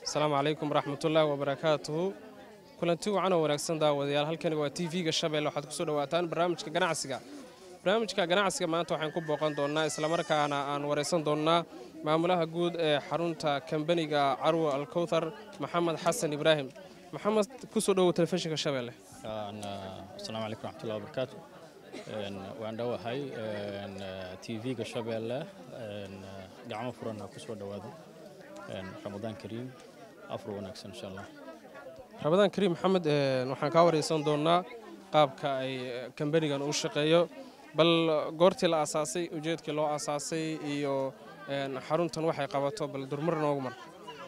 asalaamu calaykum waraxmatullaahi wabarakaatuhu kulanti wacan oo wanaagsan daawadayaal halkani waa t v-ga shabeelle waxaad kusoo dhawaataan barnaamijka ganacsiga barnaamijka ganacsiga maanta waxaan ku booqan doonnaa islamarkaana aan waraysan doonnaa maamulaha guud ee xarunta kambaniga carwo alkowthar maxamed xasan ibraahim maxamed kusoo dhowow telefishinka shabeelle asalaamu calaykum raxmatullahi wabarakaatu waan dhowahay t v-ga shabeelle gacmo furanna kusoo dhowaada ramadaan kariim afur wanaagsan insha allah ramadaan kariim maxamed waxaan kaa waraysan doonnaa qaabka ay kambanigan uu shaqeeyo bal goortii la aasaasay ujeedkii loo aasaasay iyo xaruntan waxay qabato bal durmar noogu mar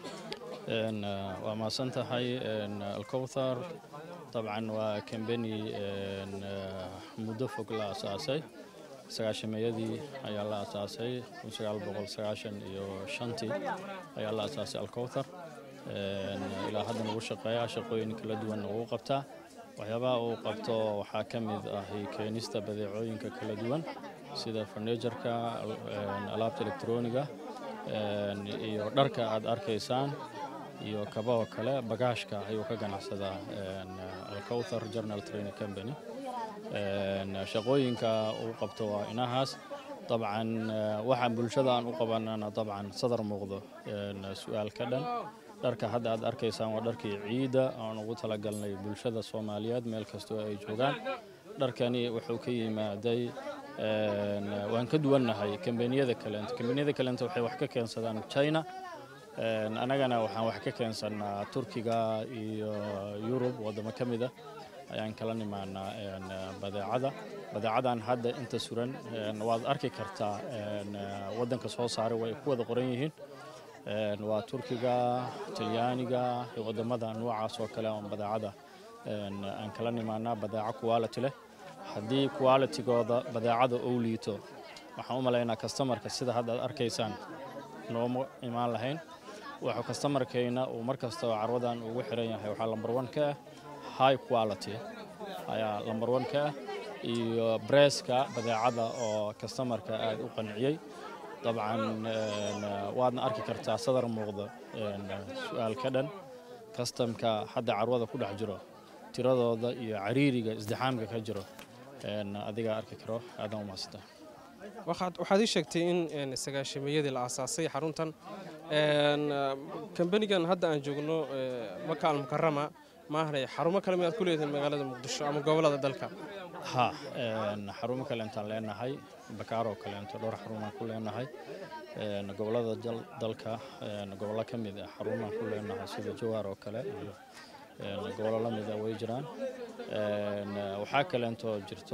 waa mahadsan tahay alkowthar dabcan waa kambani muddo fog la aasaasay sagaashameeyadii ayaa la aasaasay iyo shantii ayaa la aasaasay alkowthar ilaa haddan ugu shaqeeyaa shaqooyin kala duwan ugu qabtaa waxyaabaha uu qabto waxaa ka mid ah keenista badeecooyinka kala duwan sida farnijarka alaabta elektroniga iyo dharka aad arkaysaan iyo kabahoo kale bagaashka ayuu ka ganacsadaa alkowthar journal training company shaqooyinka uu qabto waa inahaas dabcan waxaan bulshada aan u qabanana dabcan sadar muuqdo su-aal ka dhan dharka hadda aad arkaysaan waa dharkii ciidda aan ugu talagalnay bulshada soomaaliyeed meel kastoo ay joogaan dharkani wuxuu ka yimaaday waan ka duwannahay kambaniyada kaleento kambaniyada kaleento waxay wax ka keensadaan china annagana waxaan wax ka keensannaa turkiga iyo yurub waddamo ka mid ah ayaan kala nimaanaa badeecada badeecadan hadda inta suran waad arki kartaa waddanka soo saaray way ku wada qoran yihiin waa turkiga talyaaniga iyo waddamada noocaas oo kale oon badeecada aan kala nimaanaa badeeco quality leh haddii qualitygooda badeecada ou liito waxaan u malaynaa kastamarka sida hadda aad arkaysaan nooma imaan lahayn wuxuu kastamarkayna uu mar kasta oo carwadan ugu xiran yahay waxaa lambar one ka ah high quality ayaa lambar one ka ah iyo breska badeecada oo kastamarka aad u qanciyey dabcan waadna arki kartaa sadar muuqda su-aal ka dhan kastamka hadda carwada ku dhex jiro tiradooda iyo cariiriga isdixaamka ka jiro adigaa arki karo aadan umaasita waxaad ii sheegtay in sagaashameeyadii la aasaasay xaruntan kambanigan hadda aan joogno maka almukarama maahanay xarumo kale miyaad ku leedahay magaalada muqdisho ama gobolada dalka ha xarumo kaleentaan leenahay bakaaroo kaleento dhowr xarumaan ku leenahay gobolada dalka gobollo ka mid ah xarumaan ku leenahay sida jawaar oo kale iyo gobollo la mid ah way jiraan waxaa kaleentoo jirto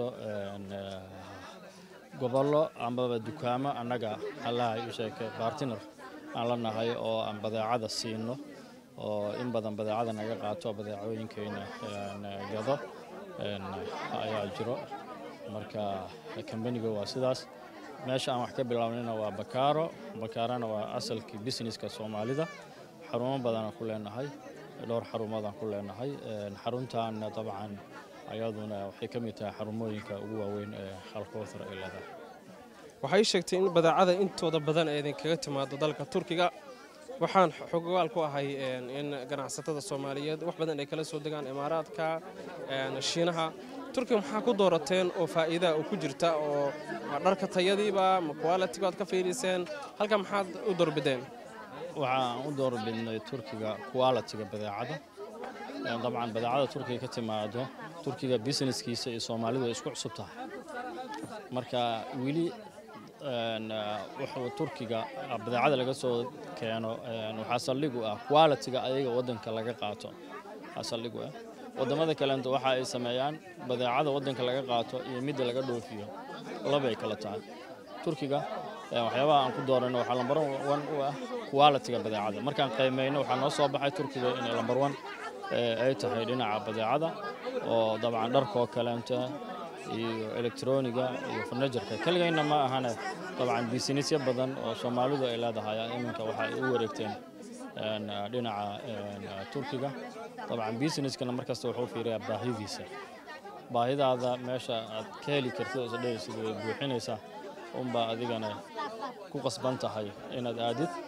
gobollo amaba dukaamo annaga allahay u sheegay bartiner aan la nahay oo aan badeecada siino oo in badan badeecada naga qaato badeecooyinkayna gado ayaa jiro marka kambaniga waa sidaas meesha aan wax ka bilaabnayna waa bakaaro bakaarana waa asalkii businesska soomaalida xarumo badanaan ku leenahay dhowr xarumoodaan ku leenahay xaruntaana dabcan ayaduna waxay ka mid tahay xarumooyinka ugu waaweyn ee alkowthar ay leedahay waxay sheegtay in badeecada intooda badan ee idinkaga timaado dalka turkiga waxaan xogogaal ku ahay in ganacsatada soomaaliyeed wax badan ay kala soo degaan imaaraadka shiinaha turkiga maxaa ku doorateen oo faa'iidaa oo ku jirta oo dharka tayadiiba ma quality baad ka fiiriseen halka maxaad u doorbideen waxaan u doorbidnay turkiga quality-ga badeecada dabcan badeecada turkiga ka timaado turkiga businesskiisa iyo soomaalidu ay isku cusub tahay marka weli wuxuu turkiga badeecada laga soo keeno waxaa saldhigu ah quality-ga ayaga waddanka laga qaato waxaa saldhigu ah waddamada kaleento waxa ay sameeyaan badeecada waddanka laga qaato iyo midda laga dhoofiyo labay kala tahay turkiga waxyaabaha aan ku doorano waxaa lambar one u ah quality-ga badeecada markaan qiimayno waxaa noo soo baxay turkiga inay lambar one ay tahay dhinaca badeecada oo dabcan dharkoo kaleento iyo elektroniga iyo farnajarka keligayna ma ahane dabcan bisinisyo badan oo soomaalidu ay leedahay iminka waxa ay u wareegteen dhinaca turkiga dabcan busineskana markasta wuxuu fiiriyaa baahidiisa baahidaada meesha aad ka heli kartid oo isdhehaysid way buuxinaysaa unbaa adigana ku qasban tahay inaad aadid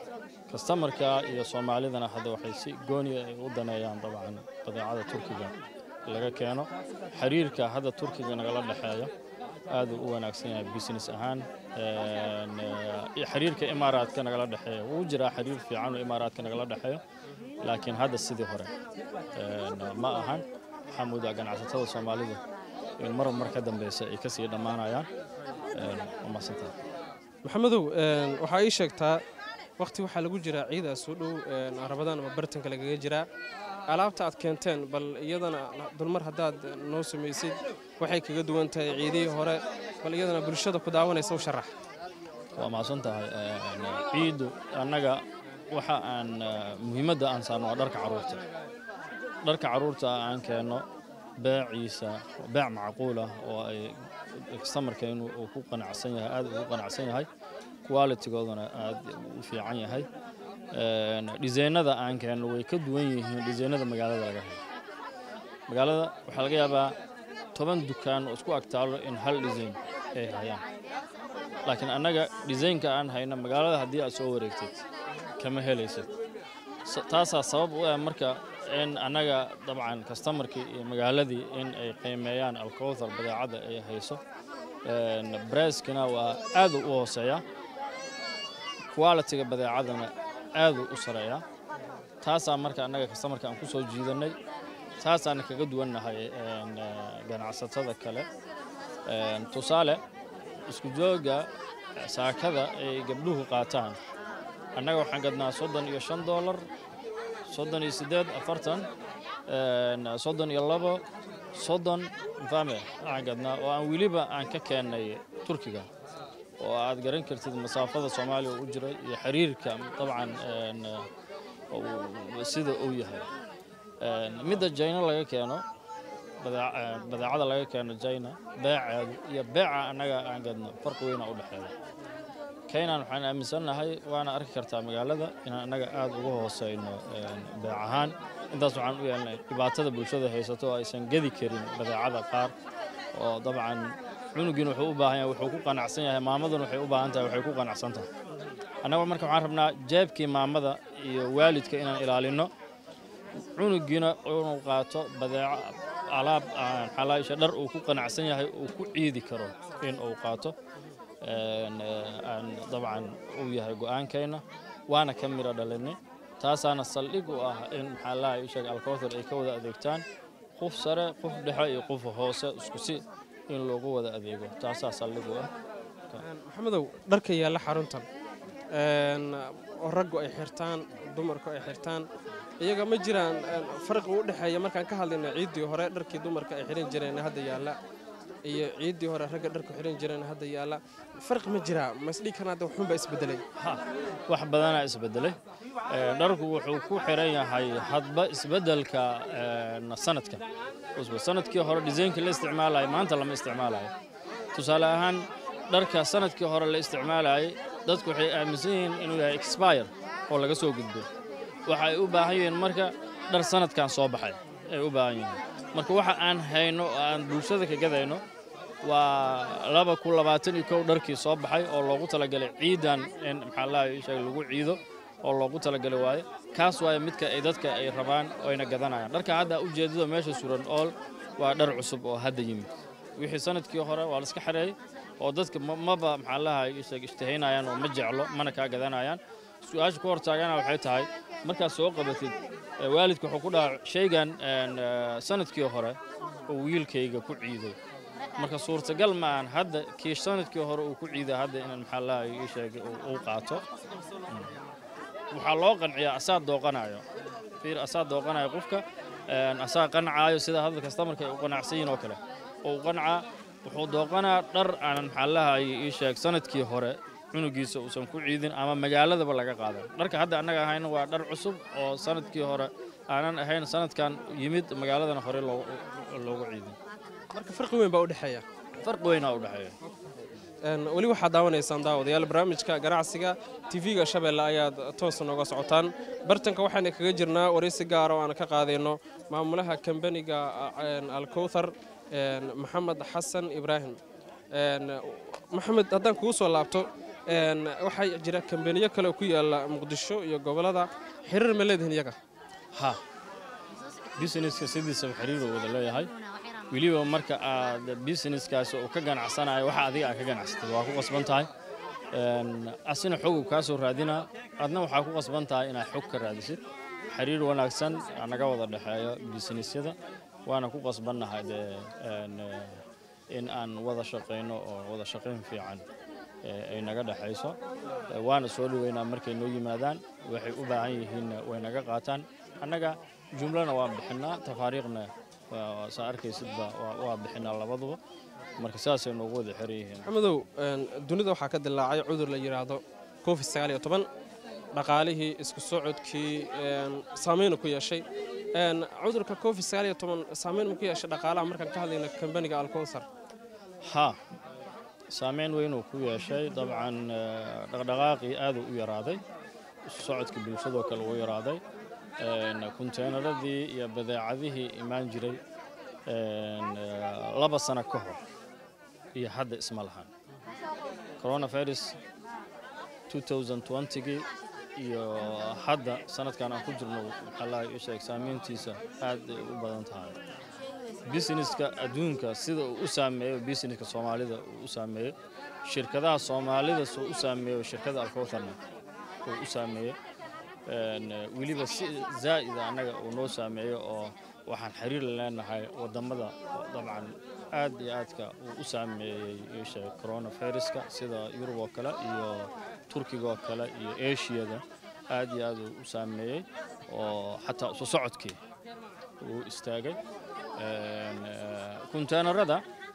kastamarka iyo soomaalidana hadda waxay si gooniya ay u daneeyaan dabcan badeecada turkiga laga keeno xiriirka hadda turkiga nagala dhexeeya aad uu u wanaagsan yahay business ahaan xiriirka imaaraadka nagala dhexeeya wuu jiraa xiriir fiican oo imaaraadka nagala dhexeeyo laakiin hadda sidii hore ma ahan waxaa moodaa ganacsatada soomaalidu in mar mar ka dambeysa ay kasii dhammaanayaan masantaa maxamedow waxaa ii sheegtaa wakhti waxaa lagu jiraa ciidaas u dhow rabadaan ama bartanka lagaga jiraa alaabta aad keenteen bal iyadana dulmar haddaad noo samaysid waxay kaga duwan tahay ciidihii hore bal iyadana bulshada ku daawanaysa u sharax waa mahadsan tahay ciiddu annaga waxa aan muhiimadda aan saarno waa dharka carruurta dharka carruurta aan keenno beeciisa beec macquul ah oo ay kastamarkeenu uu ku qanacsan yahay aad ugu qanacsan yahay qualitigoodana aad u fiican yahay dhisaynada aan keenno way ka duwan yihiin dhisaynada magaalada laga helo magaalada waxaa laga yaabaa toban dukaan oo isku agtaalo in hal dhisayn ay hayaan laakiin annaga dhisaynka aan hayno magaalada haddii aad soo wareegtid kama helaysad taasaa sabab u ah marka in annaga dabcan kastamarkii iyo magaaladii in ay qiimeeyaan alkowthar badeecadda ay hayso breskina waa aad u hooseeya qualitiga badeecadana aaduu u sareeyaa taasaa marka annaga kastamarka aan ku soo jiidannay taasaana kaga duwannahay ganacsatada kale tusaale isku jooga saakada ay gabdhuhu qaataan annaga waxaan gadnaa soddon iyo shan doolar soddon iyo siddeed afartan soddon iyo labo soddon mfahme waxaan gadnaa oo aan weliba aan ka keennay turkiga oo aad garan kartid masaafada soomaaliya u jira iyo xiriirka dabcan sida uu yahay midda jayna laga keeno badeecada laga keeno jayna beeceedu iyo beeca annaga aan gadno farqi weyna u dhexeeya kaynan waxaan aaminsannahay waana arki kartaa magaalada inaan annaga aad uga hooseyno beec ahaan intaas waxaan u yeelnay dhibaatada bulshada haysato oo aysan gedi karin badeecada qaar oo dabcan cunugiina wuxuu u baahan yahay wuxuu ku qanacsan yahay maamaduna waxay u baahan tahay waxay ku qanacsan tahay annaga marka waxaan rabnaa jeebkii maamada iyo waalidka inaan ilaalinno cunugiina inuu qaato badeeco alaab xalaasha dhar uu ku qanacsan yahay uu ku ciidi karo in uu qaato aan dabcan uu yahay go'aankeenna waana ka miro dhalinay taasaana saldhig u ah in maxaa lahay sheeg alkowthar ay ka wada adeegtaan qof sare qof dhexe iyo qof hoose isku si in loogu wada adeego taasaa saldhig u ah maxamedow dharka yaalla xaruntan oo raggu ay xirtaan dumarku ay xirtaan iyaga ma jiraan farqi u dhexeeya markaan ka hadlayno ciiddii hore dharkii dumarka ay xihan jireen hadda yaalla iyo ciiddii hore ragga dharku xihan jireen hadda yaalla farqi ma jiraa masdhig kan hadda waxunbaa isbedelay wax badanaa isbedelay dharku wuxuu ku xiran yahay hadba isbedelka sanadka sanadkii hore disaynkii la isticmaalayo maanta lama isticmaalayo tusaale ahaan dharka sanadkii hore la isticmaalayay dadku waxay aaminsan yihiin inuu yahay expire oo laga soo gudbo waxa ay u baahan yihiin marka dhar sanadkan soo baxay ay u baahan yihiin marka waxa aan hayno oo aan bulshada ka gadayno waa laba kun labaatan iyo kow dharkii soo baxay oo loogu talagalay ciidan in maxaa lahay sheeg lagu ciido oo loogu talagalay waaye kaas waaye midka ay dadka ay rabaan oo ayna gadanayaan dharka hadda ujeedada meesha suran ool waa dhar cusub oo hadda yimid wixii sanadkii hore waa la iska xareeyey oo dadka maba maxaa lahay sheeg ishtahaynayaan oo ma jeclo mana kaa gadanayaan su-aasha ku hortaagana waxay tahay markaad soo qabatid waalidka wuxuu ku dhaha shaygan sanadkii hore oo wiilkayga ku ciiday marka suurtagal ma aan hadda kii sanadkii hore uu ku ciiday hadda inaan maxaa lahay ii sheegay uu qaato waxaa loo qanciyaa asaa dooqanayo fiir asaa dooqanayo qofka asaa qancaayo sida hadda kastamarka ay u qanacsan yihin oo kale oo u qancaa wuxuu dooqanaa dhar aanan maxaa lahay ii sheeg sanadkii hore cunugiisa uusan ku ciidin ama magaaladaba laga qaadan dharka hadda annaga ahayna waa dhar cusub oo sanadkii hore aanan ahayn sanadkan yimid magaaladana hore loogu ciidin marka farqi weyn baa u dhexeeya farqi weynaa u dhexeeya weli waxaad daawanaysaan daawadayaal barnaamijka ganacsiga tv-ga shabeelle ayaad toos nooga socotaan bartanka waxayna kaga jirnaa waraysi gaara oo aan ka qaadayno maamulaha kambaniga alkowthar maxamed xasan ibraahim maxamed haddaan kugu soo laabto een, waxaa jira kambaniyo kale oo ku yaala muqdisho iyo gobollada xiriir ma leedihin iyaga ha businesska sidiisaba xiriir uu wada leeyahay weliba marka aad businesskaasi uu ka ganacsanayo waxa adiga aad ka ganacsatay waa ku qasban tahay Een, asina xog uu kaa soo raadinaa adna waxaa ku qasban tahay inaad xog ka raadisid xiriir wanaagsan aa naga wada dhexeeyo businessyada waana ku qasbannahay dee een, eh, in aan wada shaqayno oo wada shaqayn fiican eh, ay naga dhexayso Eh, waana soo dhoweynaa markay noo yimaadaan waxay u baahan yihiinna way naga qaataan annaga jumlana waan bixinaa tafaariiqna waa- saa arkaysidba waa- waa bixinaa labaduba marka saasay noogu wada xiran yihiin maxamedow een, dunida waxaa ka dilaacay cudur la yidhaahdo covid sagaal iyo toban dhaqaalihii isku socodkii een, saameynu ku yeeshay Een, cudurka covid sagaal iyo toban saameyn mu ku yeeshay dhaqaalaha markaan ka hadlayno kambaniga alkowsar ha saameyn weyn uu ku yeeshay dabcan eh, dhaqdhaqaaqii aaduu u yaraaday isu socodkii bulshadoo kale uu yaraaday Een, kunteenaradii iyo badeecadihii imaan jiray een, eh, laba sano ka hor iyo hadda isma lahan coronavirus 2020gii iyo hadda sanadkan aan ku jirno maxaa lahay ii sheeg saameyntiisa aad ay u badan tahay businesska adduunka sida uu u saameeyo businesska soomaalida uu u saameeyo shirkadaha soomaalida soo u saameeyo shirkada alkowtharna uu u saameeyo Een, eh, weliba si zaa'ida annaga uu noo saameeyo oo waxaan xiriir la leenahay wadamada oo dabcan aad iyo aadka uu u saameeyey ii sheeg coronaviruska sida yurub oo kale iyo turkiga oo kale iyo ashiyada aad iyo aad uu u saameeyey oo xataa isu socodkii uu istaagay Een, eh, kunteenarada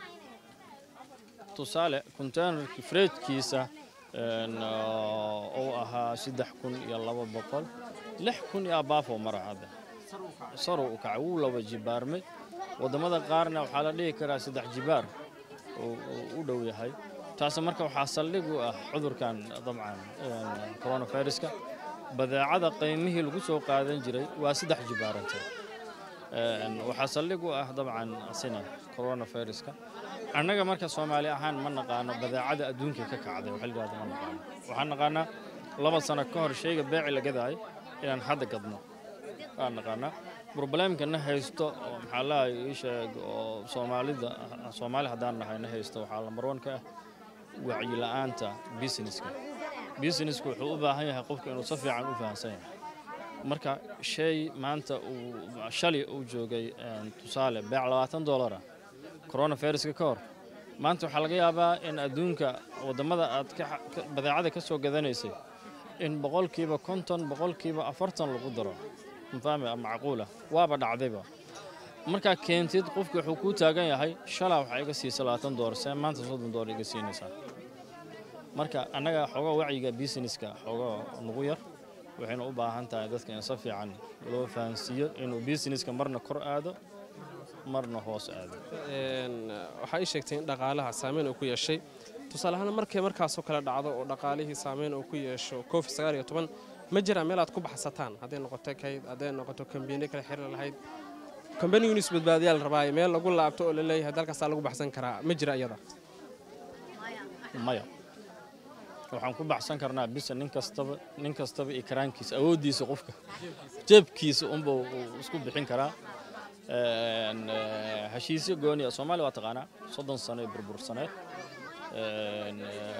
tusaale kunteenarkii freedkiisa een, oo uu ahaa saddex kun iyo laba boqol lix kun iyo abaafoo mara hadda saruu u kacay wuu laba jibaarmay waddamada qaarna waxaa la dhihi karaa saddex jibaar uu uu u dhow yahay taasi marka waxaa saldhig u ah cudurkan dabcan een, coronaviruska badeecada qiimihii lagu soo qaadan jiray waa saddex jibaarantay Een, waxaa saldhig u ah dabcan asina coronaviruska annaga marka soomaali ahaan ma naqaano badeecada adduunka ka kacday waxa la yidhahda ma naqaano waxaan naqaanaa laba sano ka hor shayga beeci la gadaayo inaan hadda gadno waan naqaanaa problemka na haysto oo maxaa lahay ii sheeg oo soomaalida soomaali haddaan nahay na haysto waxaa lambar one ka ah wacyi la'aanta businesska businesska wuxuu u baahan yahay qofka inuu si fiican u fahamsan yahay marka shay maanta uu shalay uu joogay een, tusaale beec labaatan doolara coronaviruska ka hor maanta waxaa laga yaabaa in adduunka waddamada aad ka ka- badeecada ka soo gadanaysay in boqolkiiba konton boqolkiiba afartan lagu daro mafahmi macquula waaba dhacdayba markaa keentid qofki wuxuu kuu taagan yahay shalaa waxaa iga siisa labaatan doolar see maanta soddon doolar iga siinaysaa marka annaga xoogaa wacyiga businesska xoogaa nagu yar waxayna u baahan tahay dadka in si fiican loo fahansiiyo inuu businesska marna kor aado marna hoos aado Een, waxaa ii sheegtay in dhaqaalaha saameyn uu ku yeeshay tusaale ahaan markay markaasoo kale dhacdo oo dhaqaalihii saameyn uu ku yeesho covid sagaal iyo toban ma jiraan meel aad ku baxsataan hadday noqoto kayd hadday noqoto kambaniyo kale xiriir lahayd kambanigu isbadbaadiyaa la rabaaye meel lagu laabto oo la leeyahay dalkaasaa lagu baxsan karaa ma jira iyada maya waxaan ku baxsan karnaa bisa nin kastaba nin kastaba iyo karaankiisa awooddiisa qofka jeebkiisa unba uu isku bixin karaa Een, eh, heshiisyo gooniya soomaaliya waa taqaanaa soddon sano ee burbursaneed Een,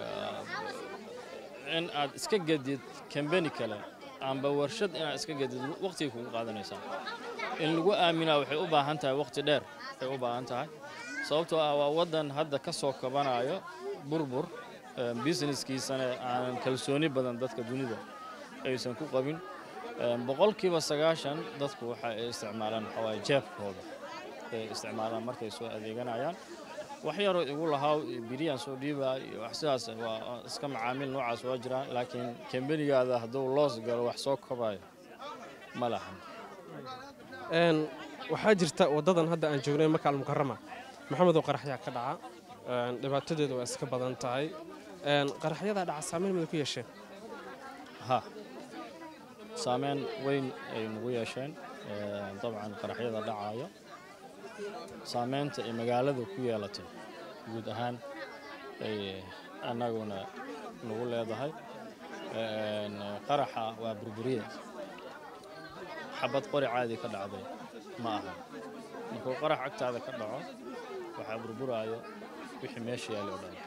eh, in aad iska gedid kambani kale amba warshad inaad iska gedid waqtigay kugu qaadanaysaa in lagu aaminaa waxay u baahan tahay waqti dheer ay u baahan tahay sababtoo ah waa waddan hadda ka soo kabanayo burbur Een, businesskiisana aan kalsooni badan dadka dunida aysan ku qabin Een, boqolkiiba sagaashan dadku waxa ay isticmaalaan waxaa waaye jeebkooda ay isticmaalaan markay soo adeeganayaan wax yaroo igu lahaa biriyaan soo dhiibaa iyo wax sidaas waa iska macaamiil noocaas waa jiraan laakiin kambanigaada hadduu loos galo wax soo kobayo ma lahan Een, waxaa jirta waddadan hadda aan joognay maka almukarama maxamedow qaraxyaa ka dhaca Een, dhibaatadeedu waa iska badan tahay Een, qaraxyadaa dhaca saameyn mada ku yeesheen ha saameyn weyn ay nagu yeesheen Een, dabcan qaraxyada dhacayo saameynta ay magaalada ku yeelatay guud ahaan ay annaguna nagu leedahay qaraxa waa burburiye xabad qori caadi ka dhacday ma aha markuu qarax agtaada ka dhaco waxaa burburaayo wixii meesha yaali o dhan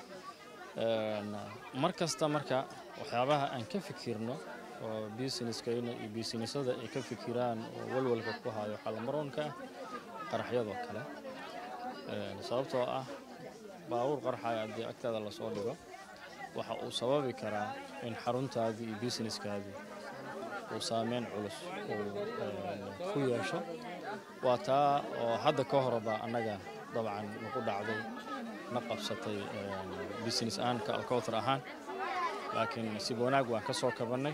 mar kasta marka waxyaabaha aan ka fikirno oo businesskayna iyo businessada ay ka fikiraan oo walwalka ku hayo xalmaroonka ah qaraxyadoo kale sababtoo ah baabuur qarxaya haddii agtaada lasoo dhigo waxa uu sababi karaa in xaruntaadii iyo businesskaadii uu saameyn culus uu ku yeesho waa taa oo hadda ka horba annaga dabcan nagu dhacday na qabsatay business aanka alkowtar ahaan laakiin sib wanaag waan ka soo kabannay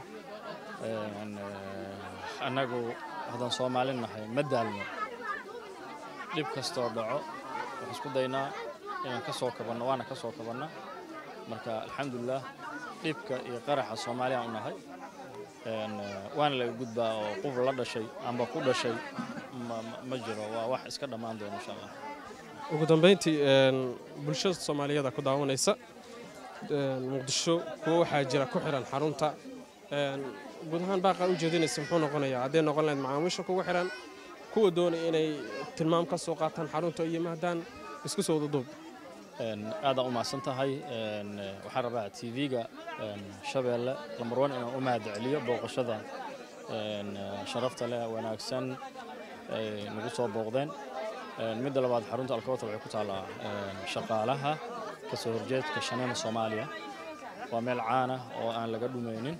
annagu haddaan soomaalin nahay ma daalno dhib kastoo dhaco waxaan isku daynaa inaan ka soo kabanno waana ka soo kabanna marka alxamdulilah dhibka iyo qaraxa soomaaliyaan u nahay waana laga gudbaa oo qof la dhashay amba ku dhashay ma jiro waa wax iska dhammaan doona insha allah ugu dambayntii bulshada soomaaliyada ku daawanaysa muqdisho kuwo waxaa jira ku xiran xarunta guud ahaan baaqaa u jeedinaysa muxuu noqonayaa hadday noqon lahayd macaamiisha kugu xiran kuwa doonaya inay tilmaam ka soo qaataan xarunta iyo mahdaan isku soo wadaduub aadaan u mahadsan tahay waxaan rabaa tv-ga shabeelle lambar wan inaan u mahad celiyo booqashada sharafta leh wanaagsan ay nagu soo booqdeen midda labaad xarunta alkowtar waxay ku taallaa shaqaalaha ka soo horjeedka shaneena soomaaliya waa meel caana oo aan laga dhumaynin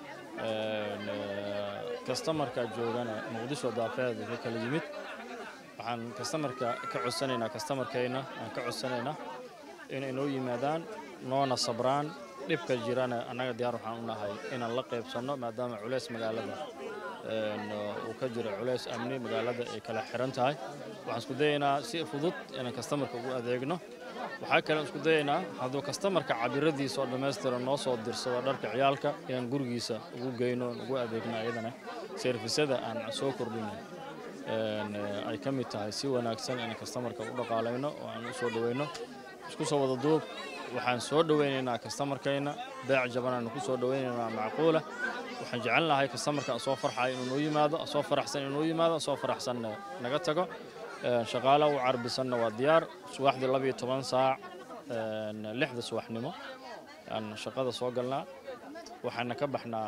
kastamarka joogana muqdisho daafeeda ka kala yimid waxaan kastamarka ka codsanaynaa kastamarkayna aan ka codsanaynaa inay noo yimaadaan noona sabraan dhibka jirana annaga diyaar waxaan u nahay inaan la qaybsanno maadaama culays magaalada uu ka jiro culays amni magaalada ay kala xiran tahay waxaan isku dayaynaa si fudud inaan kastamarka ugu adeegno waxaa kalean isku dayaynaa hadduu kastamarka cabiradiisa oo dhammaystira noo soo dirsado dharka ciyaalka inaan gurigiisa ugu geyno ugu adeegno ayadana serfisada aan soo kordhino ay ka mid tahay si wanaagsan inaan kastamarka u dhaqaalayno oo aan u soo dhoweyno isku soo wada duub waxaan soo dhoweynaynaa kastamarkayna beec jabanaan ku soo dhoweynaynaa macquula waxaan jecel lahay kastamarka soo farxaya inuu noo yimaado soo faraxsan inuu noo yimaado soo faraxsanna naga tago shaqaala u carbisanna waa diyaar subaxdii labiyo toban saac lixda subaxnimo aan shaqada soo galnaa waxaana ka baxnaa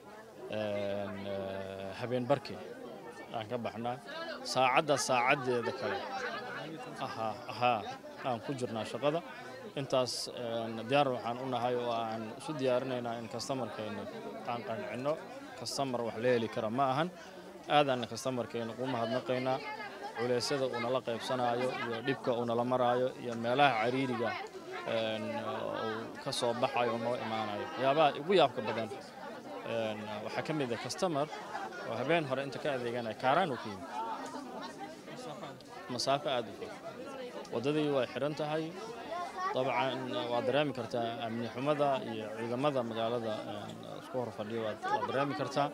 habeen barkii aan ka baxnaa saacadda saacaddeeda kale ahaa aan ku jirnaa shaqada intaas diyaar waxaan u nahay oo aan isu diyaarinaynaa in kastamarkeenna aan qancinno kastamar wax la heli kara ma ahan aadaanna kastamarkeenna ugu mahadnaqaynaa culeysyada uu nala qaybsanaayo iyo dhibka uu nala maraayo iyo meelaha cariiriga uu ka soo baxayo oo noo imaanayo waxyaabaha ugu yaabka badan waxaa ka mid ah kastamar oo habeen hore inta ka adeeganaya kaaraan uu ka yimid masaafo aada u fog waddadii way xidhan tahay dabcan waad dareemi kartaa amni xumada iyo ciidamada magaalada isku hor fadhiya waad dareemi kartaa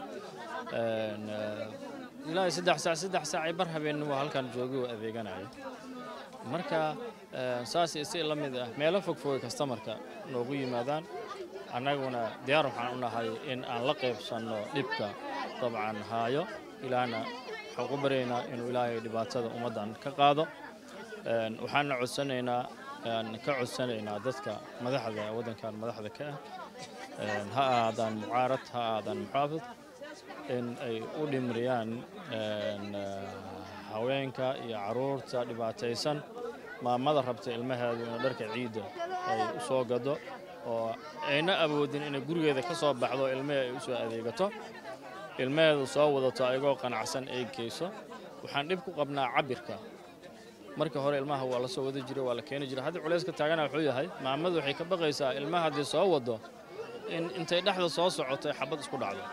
ilaa saddex saac saddex saac ay bar habeenimo halkan joogay oo adeeganaya marka saas si la mid ah meelo fog fogay kastamarka noogu yimaadaan annaguna diyaar waxaan u nahay in aan la qaybsanno dhibka dabcan haayo ilaahna waxaan ku baryaynaa inuu ilaahay dhibaatada ummaddan ka qaado waxaana codsanaynaa ka codsanaynaa dadka madaxda waddankan madaxda ka ah ha ahaadaan mucaarad ha ahaadaan muxaafid in ay u dhimriyaan haweenka iyo caruurta dhibaataysan maamada rabta ilmaheedu inuu dharka ciidda ay u soo gado oo ayna awoodin inay gurigeeda ka soo baxdo ilmahee ay u soo adeegato ilmaheedu soo wadato ayagoo qanacsan ay geyso waxaan dhib ku qabnaa cabirka marka hore ilmaha waa la soo wada jiray waa la keeni jiray haddii culayska taagana wuxuu yahay maamadu waxay ka baqaysaa ilmaha haddii soo wado in intay dhexda soo socoto ay xabad isku dhacdo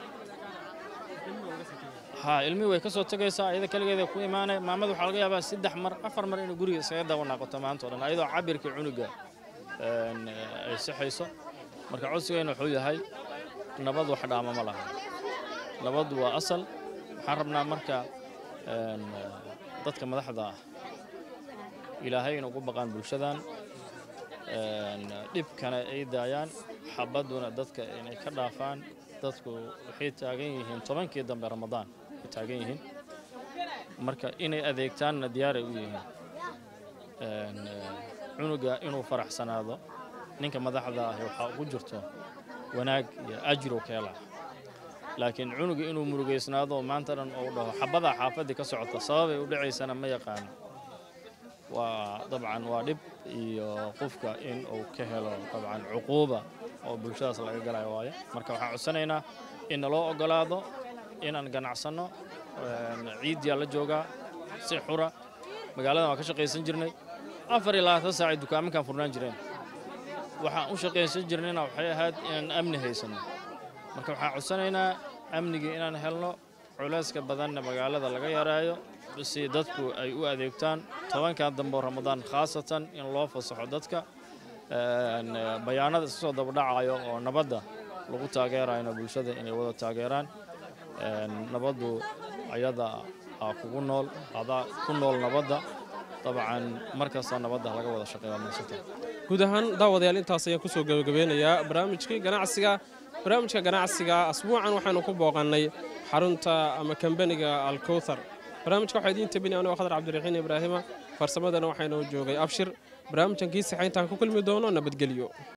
ha ilmihii way ka soo tegaysaa ayada keligeeda ku imaanaya maamada waxaa laga yaabaa saddex mar afar mar inuu guriga iskaga daba naaqoto maanta o dhan ayadoo cabirka cunuga ay sixayso marka codsigayna wuxuu yahay nabad wax dhaama ma laha nabaddu waa asal waxaan rabnaa marka dadka madaxda ah ilaahay in ugu baqaan bulshadan dhibkana ay daayaan xabadduna dadka inay ka dhaafaan dadku waxay taagan yihiin tobankii dambe ramadaan ay taagan yihiin marka inay adeegtaanna diyaaray u yihiin cunuga inuu faraxsanaado ninka madaxda ahi waxaa ugu jirto wanaag iyo ajru ka helaa laakiin cunuga inuu murugaysnaado maanta dhan uu dhaho xabadaa xaafaddii ka socota sababay u dhacaysana ma yaqaano waa dabcan waa dhib iyo qofka in uu ka helo dabcan cuquuba oo bulshadaas laga galayo waayo marka waxaan codsanaynaa in naloo ogolaado inaan ganacsanno ciidyaa la joogaa si xura magaaladan waan ka shaqaysan jirnay afar iyo labaatan saacay dukaamankaan furnaan jireen waxaan u shaqaysan jirnayna waxay ahayd inaan amni haysanno marka waxaan codsanaynaa amnigii inaan helno culayska badanna magaalada laga yaraayo si dadku ay u adeegtaan tobankan dambe oo ramadaan khaasatan in loo fasaxo dadka bayaanada iska soo dabadhacayo oo nabadda lagu taageerayno bulshada inay wada taageeraan nabaddu ayada aa kugu nool adaa ku nool nabadda dabcan mar kasta nabadda laga wada shaqeeya maasanta guud ahaan daawadayaal intaas ayaan kusoo gabagabeynayaa barnaamijkii ganacsiga barnaamijka ganacsiga asbuucan waxaynu ku booqannay xarunta ama kambaniga alkowthar barnaamijka waxaa idiin tabini anigoo khadar cabdiraxiin ibraahima farsamadana waxaynoo joogay abshir barnaamijkan kii saxayntaan ku kulmi doono nabadgelyo